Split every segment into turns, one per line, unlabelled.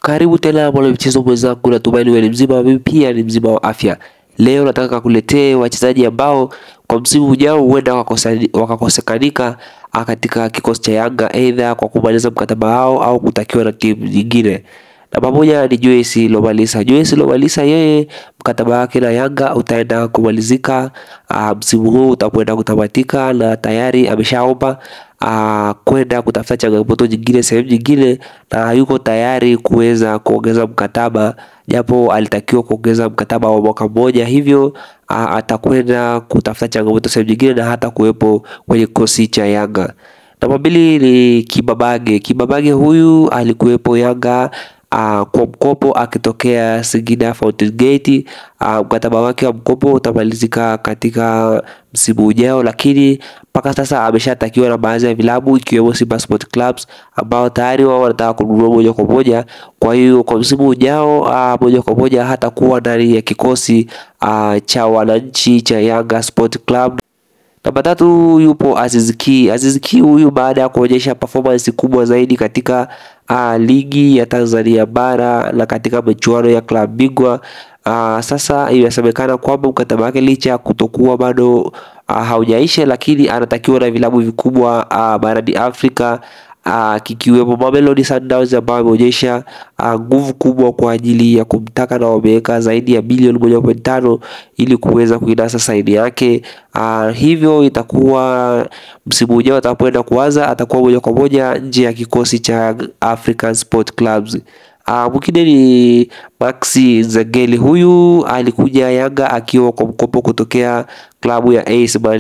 Karibu tena mwana michezo mwenzangu, natumaini wewe ni mzima, mimi pia ni mzima wa afya. Leo nataka kukuletea wachezaji ambao kwa msimu ujao huenda wakakosekanika katika kikosi cha Yanga, aidha kwa kumaliza mkataba wao au kutakiwa na timu nyingine. Namba moja ni Joyce Lomalisa. Joyce Lomalisa yeye mkataba wake na Yanga utaenda kumalizika msimu huu utakwenda kutamatika, na tayari ameshaomba kwenda kutafuta changamoto nyingine sehemu nyingine, na yuko tayari kuweza kuongeza mkataba, japo alitakiwa kuongeza mkataba wa mwaka mmoja, hivyo atakwenda kutafuta changamoto sehemu nyingine na hata kuwepo kwenye kikosi cha Yanga. Namba mbili ni Kibabage. Kibabage huyu alikuwepo Yanga Uh, kwa mkopo akitokea Singida Fountain Gate. Uh, mkataba wake wa mkopo utamalizika katika msimu ujao, lakini mpaka sasa ameshatakiwa na baadhi ya vilabu ikiwemo Simba Sport Clubs ambao tayari wao wanataka kununua moja kwa moja. Kwa hiyo kwa msimu ujao uh, moja kwa moja hatakuwa ndani ya kikosi uh, cha wananchi cha Yanga Sport Club. Namba tatu yupo Aziz Ki. Aziz Ki huyu baada ya kuonyesha performance kubwa zaidi katika uh, ligi ya Tanzania bara na katika michuano ya klabu bingwa uh, sasa inasemekana kwamba mkataba wake licha ya kutokuwa bado uh, haujaisha, lakini anatakiwa na vilabu vikubwa uh, barani Afrika uh, kikiwemo Mamelodi Sundowns ambao ameonyesha nguvu uh, kubwa kwa ajili ya kumtaka na wameweka zaidi ya bilioni moja point tano ili kuweza kuinasa saini yake. Uh, hivyo itakuwa msimu ujao atakapoenda kuanza atakuwa moja kwa moja nje ya kikosi cha African Sport Clubs. Uh, mwingine ni Maxi Nzengeli. Huyu alikuja Yanga akiwa kwa mkopo kutokea klabu ya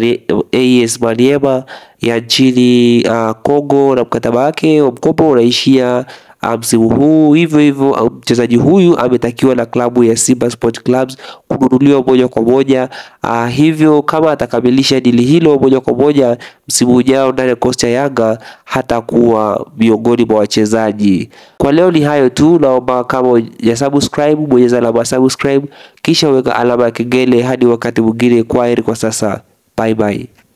AS Maniema ya nchini Kongo, uh, na mkataba wake wa mkopo unaishia msimu huu. Hivyo hivyo mchezaji huyu ametakiwa na klabu ya Simba Sport Clubs kununuliwa moja kwa moja. Uh, hivyo kama atakamilisha dili hilo moja kwa moja msimu ujao ndani ya kikosi cha Yanga hatakuwa miongoni mwa wachezaji. Kwa leo ni hayo tu, naomba kama ya subscribe bonyeza alama subscribe, kisha weka alama ya kengele. Hadi wakati mwingine, kwaheri kwa sasa, bye bye.